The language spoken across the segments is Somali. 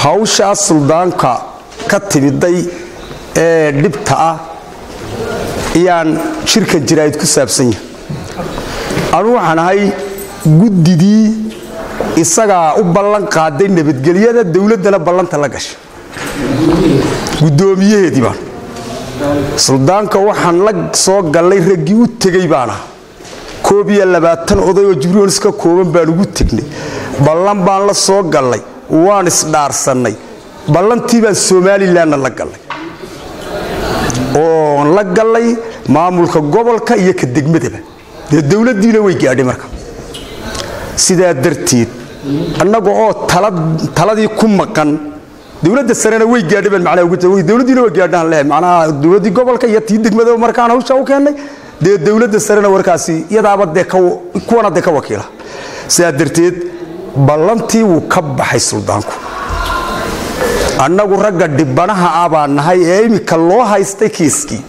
hawshaas suldaanka ka timiday ee dhibta ah ayaan shirka jiraa'id ku saabsan yahay anu waxaan ahay guddidii isagaa u ballan qaaday nabadgelyada dowladdana ballanta la gashay guddoomiyaheedii baan suldaanka waxaan la soo gallay raggii u tegey baan ah koob iyo labaatan oday oo jibriils ka kooban baan ugu tegnay ballan baan la soo gallay waan isdhaarsannay ballantii baan somalilanna la gallay oon la gallay maamulka gobolka iyo ka degmadaba dee dowladdiina way gaadhay marka sidaa darteed annaga oo taladii ku maqan dowladda sarena way gaadhay baan macnaha ugu tahay dowladdiina way gaadhaan leeyahay macnaha dowladdii gobolka iyo tii degmada markaan hawsha u keennay dee dowladda sarena warkaasi iyadaaba dee kuwana dee ka wakiila sidaa darteed ballantii wuu ka baxay suldaanku annagu ragga dhibanaha ah baan nahay ee iminka loo haystay kiiskii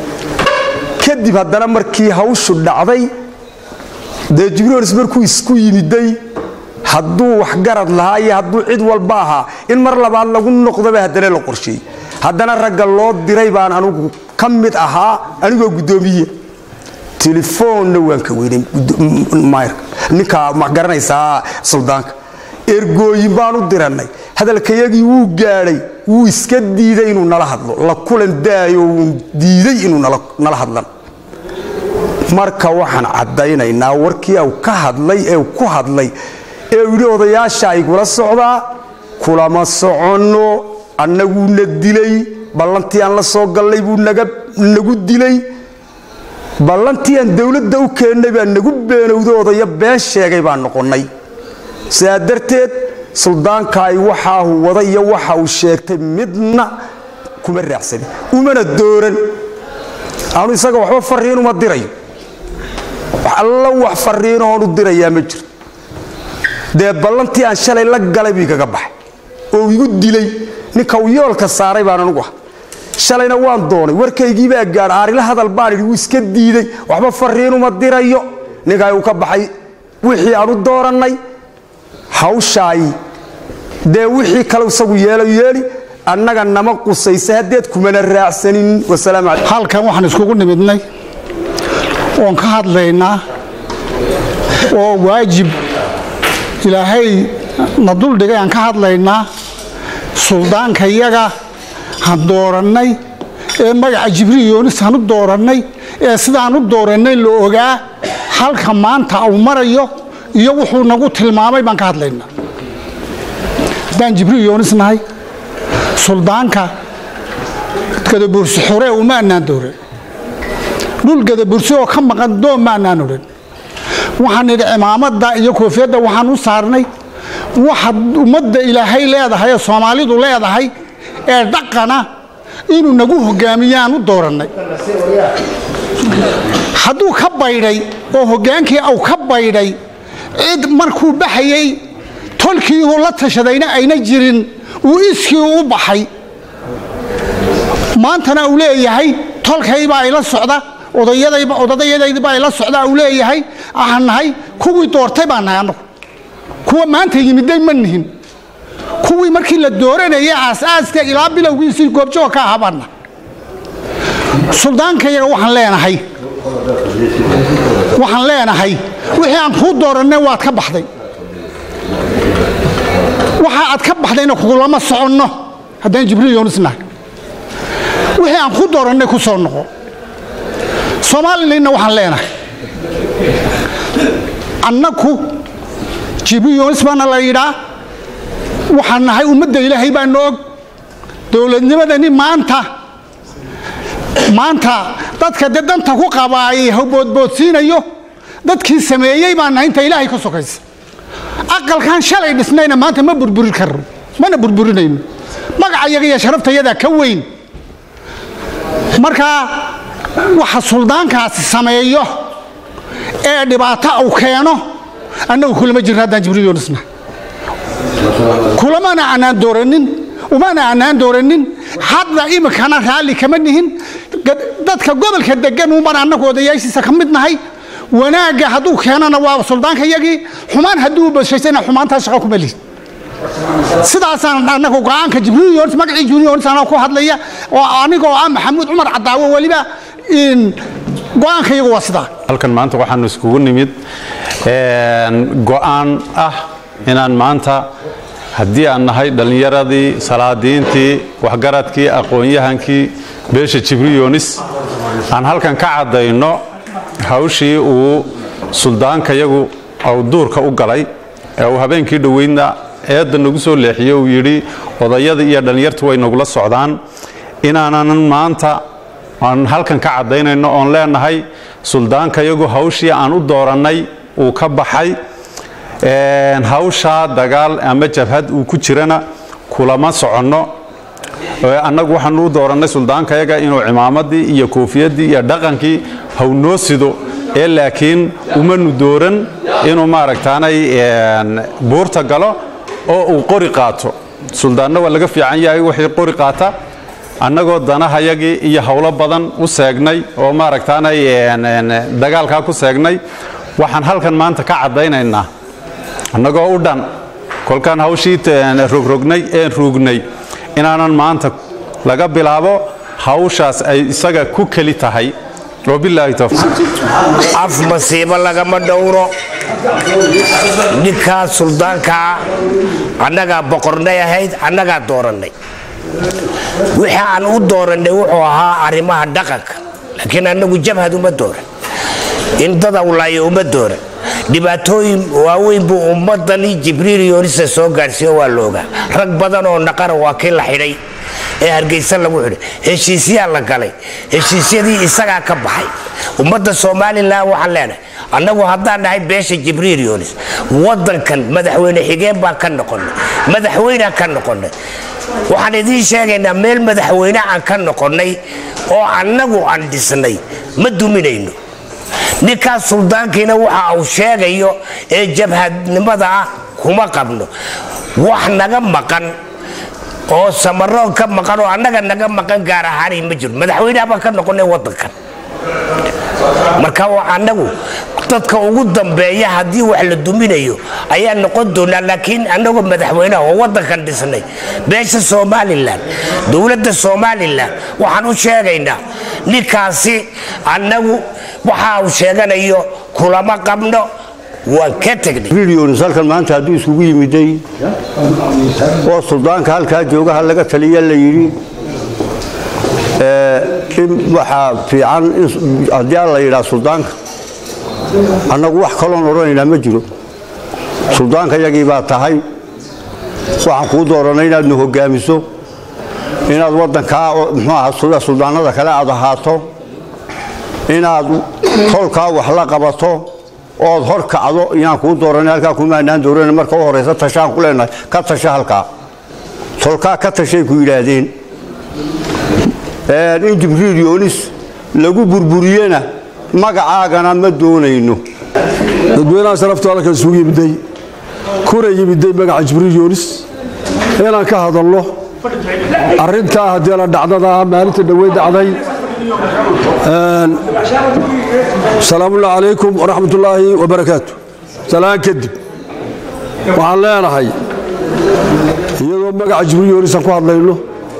kadib haddana markii hawshu dhacday dee jibriils markuu isku yimiday hadduu waxgarad lahaa iyo hadduu cid walba ahaa in mar labaad lagu noqdoba haddana la qorsheeyey haddana ragga loo diray baan anugu ka mid ahaa anigoo guddoomiye telefoonna waan ka weynay ninka ma garanaysaa suldaanka ergooyin baan u dirannay hadalkayagii wuu gaadhay wuu iska diiday inuu nala hadlo la kulan daayo wuu diiday inuu nala hadlan marka waxaan caddaynaynaa warkii u ka hadlay ee ku hadlay ee uu yidhi odayaasha igula socdaa kulama soconno annaguuna dilay ballantii aan la soo gallay buu nagu dilay ballantii aan dowladda u keennay baa nagu beenowda odaya been sheegay baan noqonnay sidaa darteed suldaankaay waxaahu wada iyo waxa uu sheegtay midna kuma raacsanin umana dooran aanu isaga waxba fariin uma dirayo wax alla wax fariinoon u dirayaa ma jirto dee ballantii aan shalay la galay buu igaga baxay oo igu dilay ninka uu yoolka saaray baan anugu ah shalayna waan doonay warkaygiibaa gaadh aarila hadal baan idhi wuu iska diiday waxba fariinuma dirayo ninkaay uu ka baxay wixii aan u doorannay hawshaay dee wixii kale isagu yeelo yeeli annaga nama qusaysa haddeed kumana raacsanin wasalaamu calaykum halkan waxaan iskugu nimidnay oon ka hadlaynaa oo waajib ilaahay na duldhigay aan ka hadlaynaa suldaanka yaga han doorannay ee magaca jibriil yoonis han u doorannay ee sidaan u doorannay la ogaa halka maanta uu marayo iyo wuxuu nagu tilmaamay baan ka hadlaynaa haddaan jibriil yoonis nahay suldaanka gadabursi xore uma annaan dooran dhul gadabursi oo ka maqan doon ma annaan odhan waxaan nidhi cimaamada iyo koofiyadda waxaan u saarnay waxa ummadda ilaahay leedahay ee soomaalidu leedahay ee dhaqana inuu nagu hogaamiyaan u doorannay hadduu ka baydhay oo hoggaankii au ka baydhay cid markuu baxayey tolkii uu la tashadayna ayna jirin uu iskii u baxay maantana uu leeyahay tolkaybaa ila socda odayadaybaa ila socda uu leeyahay aan nahay kuwii doortay baan nahay annagu kuwa maanta yimiday ma nihin kuwii markii la dooranayay aasaaska ilaa bilowgiisii goobjoog ka ahaa baan nahay suldaankayaga waxaan leenahay waxaan leenahay wixii aan kuu doorannay waad ka baxday waxa aad ka baxdayna kugulama soconno haddaan jibriil yoonis nahay wixii aan ku doorannay ku soo noqo soomalilanna waxaan leenahay annaku jibriil yoonis baana la yidhaa waxaan nahay ummadda ilaahay baana og dowladnimadani maanta maanta dadka dee danta ku qabaayay hawboodboodsiinayo dadkii sameeyey baan nahay inta ilaahay ka sokaysa aqalkan shalay dhisnayna maanta ma burburi karno mana burburinayno magacayaga iyo sharaftayadaa ka weyn markaa waxa suldaankaasi sameeyo ee dhibaato uu keeno annagu kulama jirno haddaan jibriil yoonisna kulamana anaan dooranin umana anaan dooranin hadda iminkana raalli kama nihin dadka gobolka degan uman annagu odayaashiisa ka mid nahay wanaagga hadduu keenana waa suldaanka yagii xumaan hadduu bashaysana xumaantaa shaqo kuma lihin sidaasaan anagu go-aanka jibriil yonis magacii jibriil yonis anaa ku hadlaya oo anigoo ah maxamuud cumar cadaawo weliba go-aanka iyagu waa sidaa halkan maanta waxaanu iskugu nimid go'aan ah inaan maanta haddii aan nahay dhallinyaradii salaadiintii waxgaradkii aqoon-yahankii beesha jibriil yonis aan halkan ka caddayno hawshii uu suldaankayagu ou duurka u galay ee uu habeenkii dhoweydna eedda nagu soo leexiyo uu yidhi odayada iyo dhallinyartu way nagula socdaan inaanan maanta aan halkan ka caddaynayno oon leenahay suldaankayagu hawshii aan u doorannay uu ka baxay hawshaa dagaal ama jabhad uu ku jirana kulama soconno annagu waxaanu u doorannay suldaankayaga inuu cimaamadii iyo koofiyadii iyo dhaqankii hawnoo sido ee laakiin umanu dooran inuu maaragtaanay buurta galo oo uu qori qaato suldaanna waa laga fiican yahay wixii qori qaata annagoo danahayagii iyo howlo badan u seegnay oo maaragtaanay dagaalkaa ku seegnay waxaan halkan maanta ka caddaynaynaa annagoo u dhan kolkaan hawshii rogrognay een ruugnay inaanan maanta laga bilaabo hawshaas ay isaga ku keli tahay wabilaahi towfiiq af masiibo lagama dhowro ninkaa suldaankaa annagaa boqornay ahayd annagaa doorannay wixii aan u doorannay wuxuu ahaa arrimaha dhaqanka laakiin annagu jabhad uma dooran in dad awlaayo uma dooran dhibaatooyin waaweyn buu ummadani jibriil yoonisa soo gaadhsiiyo waa loogaa rag badan oo naqara waa kii la xidhay ee hargeysa lagu xidhay heshiisyaa la galay heshiisyadii isagaa ka baxay ummadda somalilan waxaan leenahay annagu haddaan nahay beesha jibriil yoonis wadankan madaxweyne xigeen baan ka noqonnay madaxweynaan ka noqonnay waxaan idiin sheegaynaa meel madaxweyne aan ka noqonnay oo annagu aan dhisnay ma duminayno ninkaas suldaankiina waxa uu sheegayo ee jabhadnimada ah kuma qabno wax naga maqan oo samaroon ka maqan oo annaga naga maqan gaar ahaanay ma jiro madaxweynaha baan ka noqonay wadankan marka annagu dadka ugu dambeeya haddii wax la duminayo ayaa noqon doonaa laakiin annagoo madaxweynaha oo wadankan dhisnay beesha somalilan dowladda somalilan waxaan u sheegaynaa ninkaasi annagu waxa uu sheeganayo kulama qabno waan ka tegnay milyonis halkan maanta hadduu iskugu yimiday oo suldaanka halkaa joogaha laga taliya la yidhi in waxaa fiican haddii aan la yidhaa suldaanka annagu wax kaloon odhanaynaa ma jiro suldaanka yagii baa tahay waxaan kuu dooranay inaad nu hogaamiso inaad waddankaa muxuu aha suldaanada kale aad ahaato inaad tolkaa wax la qabato ood hor kacdo inaan kuu dooranay halkaa kumaanaan dooran marka u horaysa tashaan ku leenahay ka tasha halkaa tolkaa ka tashay ku yidhaahdeen in jibriil yoonis lagu burburiyena magacaagana ma doonayno dadweynaha sharaftu halkan isugu yimiday kuna yimiday magaca jibriil yoonis inaan ka hadalno arrintaa haddii la dhacdada maalinta dhowey dhacday asalaamullahi calaykum waraxmat ullaahi wabarakaatu salaan kadib waxaan leenahay iyadoo magaca jibriil yoonisaan ku hadlayno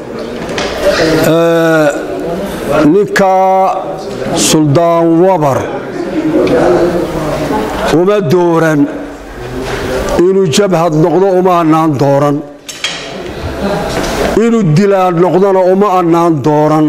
ninkaa suldaan wabar uma dooran inuu jabhad noqdo uma annaan dooran inuu dilaan noqdona uma annaan dooran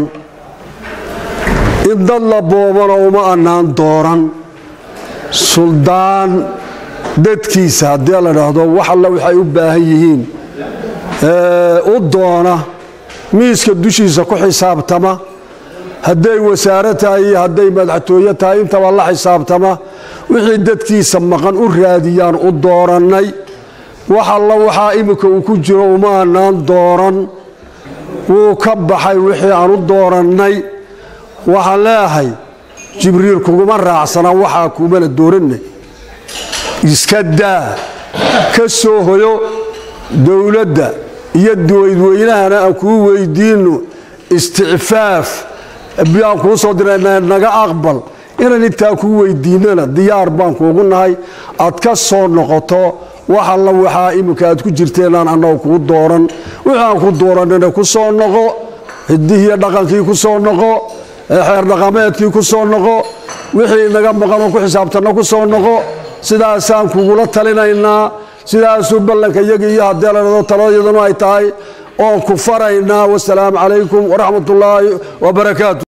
in dad la boobana uma annaan dooran suldaan dadkiisa haddii la dhaahdo wax alla waxay u baahan yihiin u doona miiska dushiisa ku xisaabtama hadday wasaare tahay iyo hadday madaxtooye tahay intaba la xisaabtama wixii dadkiisa maqan u raadiyaan u doorannay wax alla waxaa iminka uu ku jiro uma annaan dooran wuu ka baxay wixii aan u doorannay waxaan leeahay jibriil kuguma raacsana waxaa kumana dooranna iska daa ka soo hoyo dowladda iyo daydweynahana aan kuu weydiinno isticfaaf biyaan kuu soo dirayna naga aqbal inaan intaa kuu weydiinnana diyaar baan kuugu nahay aad ka soo noqoto wax alla waxaa iminka aad ku jirteenaan annagu kuu dooran wixii aan ku dooranina ku soo noqo hidihiiyo dhaqankii ku soo noqo xeer dhaqameedkii ku soo noqo wixii naga maqanoo ku xisaabtanna ku soo noqo sidaasaan kugula talinaynaa sidaasuu ballanka iyagii iyo haddii la dhado taladayaduna ay tahay oon ku faraynaa wasalaamu calaykum waraxmat ullaahi wabarakaatu